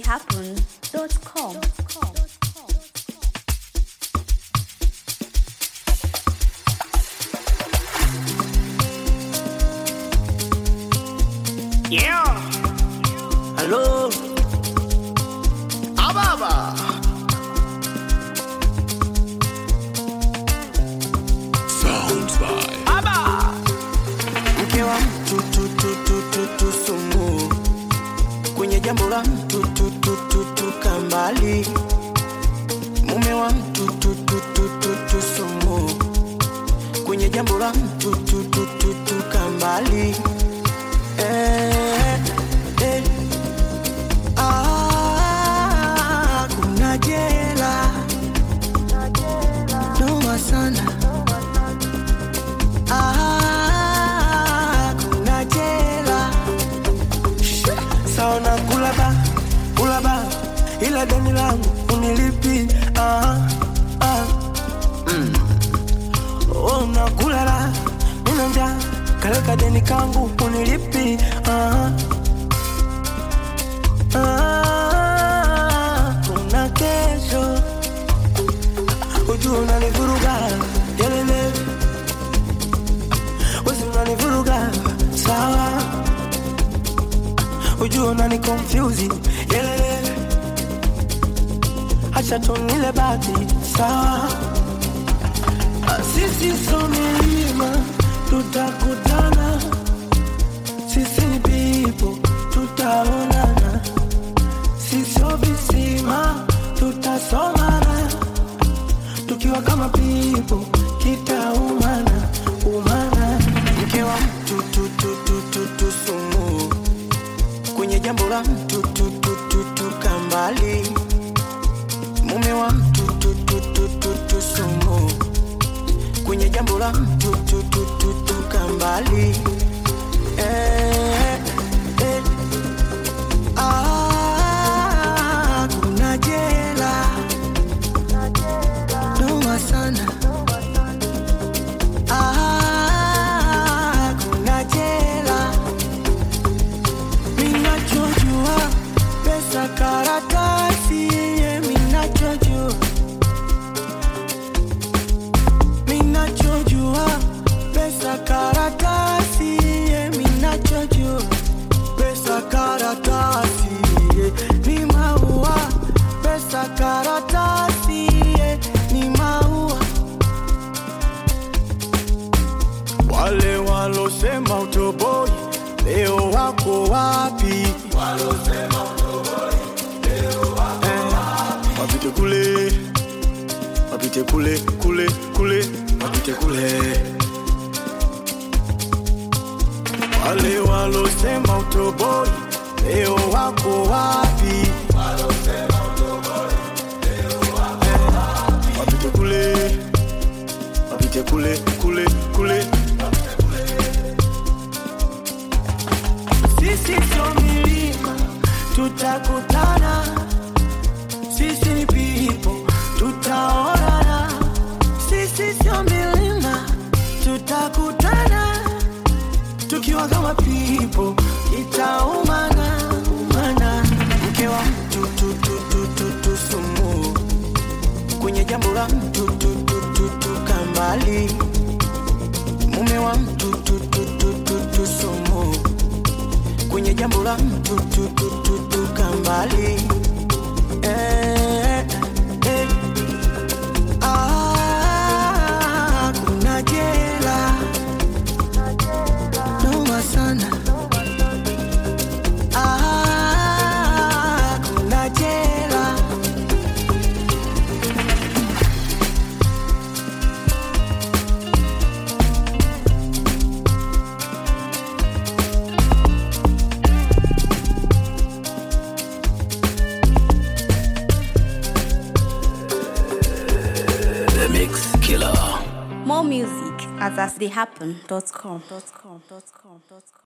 asastheyhappen.com. Yeah. Hello. Ababa. Sounds by Aba. Mke wa mtu tu tu tu tu tu sumu. Kwenye jambo la mtu tu tu tu tu kambali. Mume wa mtu tu tu tu tu tu sumu. Kwenye jambo la mtu tu tu tu tu kambali. Eh, eh. Ah, kuna jela noma sana Ah, kuna jela saona kulaba kulaba ila deni langu unilipi ah, ah. Mm. Oh, nakulala nina njaa kaleka deni kangu unilipi ah. Ah, kuna kesho ujuu unanivuruga yelele wezi unanivuruga sawa ujuu unani confuse yelele acha tunile bati sawa Ah, sisi so milima tutakutana sisi ni pipo tutaonana sisio visima tutasomana tukiwa kama pipo kitaumana umana mke wa mtu tu, tu, tu, tu, tu, sumu kwenye jambo la mtu tu, tu, tu, tu, kambali mume wa mtu tu, tu, tu, tu, tu, sumu kwenye jambo la mtu tu, tu, tu, tu, kambali eh, eh. Ah, kuna jela noma sana Ah, kuna jela minachojua pesa karatasi ye minachojua minachojua pesa karatasi ye minachojua pesa karatasi ye ni maua pesa karatasi ye ni maua wale walosema utoboi leo wako wapi Eh, wapite kule wapite kule kule kule wapite kule wale walosema utoboi leo wako wapi Eh, wapite kule wapite kule kule kule sisi sio milima tutakutana sisi ni pipo tutaonana sisi sio milima tutakutana tukiwa kama pipo itaumana umana mke wa mtu tu, tu, tu, tu, tu, sumu kwenye jambo la mtu tu, tu, tu, tu, kambali mume wa mtu tu, tu, tu, tu, tu, sumu kwenye jambo la mtu tu, tu, tu, tu, kambali eh, eh. Ah, kuna jela noma sana Ah, kuna jela The Mix Killer. More music at asastheyhappen.com.